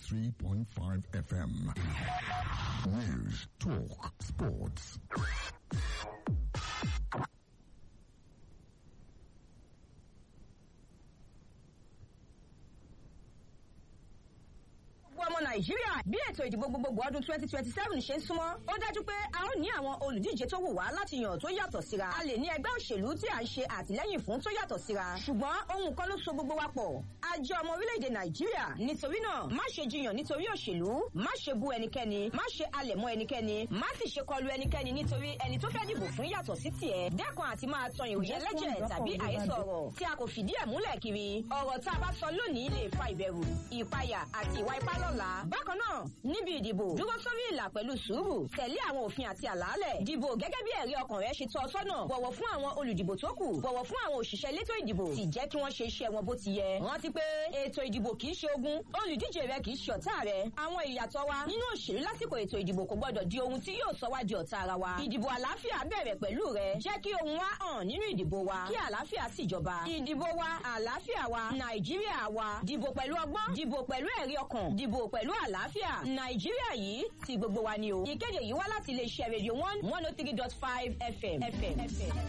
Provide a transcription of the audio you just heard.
93.5 FM. News, talk, sports. gbogbo ọmọ nàìjíríà bí ètò ìdìbò gbogbogbò ọdún twenty twenty seven ṣe ń súnmọ́ ó dájú pé a ó ní àwọn olùdíje tó wù wá láti yàn tó yàtọ̀ síra a lè ní ẹgbẹ́ òṣèlú tí à ń ṣe àtìlẹ́yìn fún tó yàtọ̀ síra ṣùgbọ́n ohun kan ló so gbogbo wa pọ̀ a jẹ́ ọmọ orílẹ̀-èdè nàìjíríà nítorí náà má ṣe jiyàn nítorí òṣèlú má ṣe bú ẹnikẹ́ni má ṣe alẹ̀ mọ́ ẹnikẹ́ni má sì ṣe kọlu ẹnikẹ́ni nítorí ẹni tó fẹ́ dìbò fún yàtọ̀ sí tiẹ̀ dẹ́kun àti máa tan ìròyìn ẹlẹ́jẹ̀ tàbí àhesọ ọ̀rọ̀ tí a kò fìdí ẹ̀ múlẹ̀ kiri ọ̀rọ̀ tá a bá sọ lónìí lè fa ìbẹ̀rù ìpayà àti ìwà ipá lọ́la bákan náà níbi ìdìbò dúró sórí ìlà pẹ̀lú sùúrù tẹ̀lé àwọn òfin àti àlàálẹ̀ dìbò gẹ́gẹ́ bí ẹ̀rí ọkàn rẹ ṣe tọ́ ọ sọ́nà bọ̀wọ̀ fún àwọn olùdìbò tó kù bọ̀wọ̀ fún àwọn òṣìṣẹ́ elétò ìdìbò sì jẹ́ kí wọ́n ṣe iṣẹ́ wọn bó ti yẹ rántí pé ètò ìdìbò kì í ṣe ogun olùdíje rẹ kì í ṣe ọ̀tá rẹ àwọn ìyàtọ̀ wa nínú òṣèlú lásìkò ètò ìdìbò kò gbọdọ̀ di ohun tí yóò sọ wá di ọ̀tá ara wa ìdìbò àlàáfíà bẹ̀rẹ̀ pẹ̀lú rẹ jẹ́ kí ohun wa hàn nínú ìdìbò wa kí àlàáfíà sì jọba ìdìbò wa àlàáfíà wa nàìjíríà wa dìbò pẹ̀lú ọgbọ́n dìbò pẹ̀lú ẹ̀rí ọkàn dìbò pẹ̀lú àlàáfíà nàìjíríà yìí ti gbogbo wa ni o ìkéde yìí wá láti iléeṣẹ́ rédíò one one oh three dot five fm.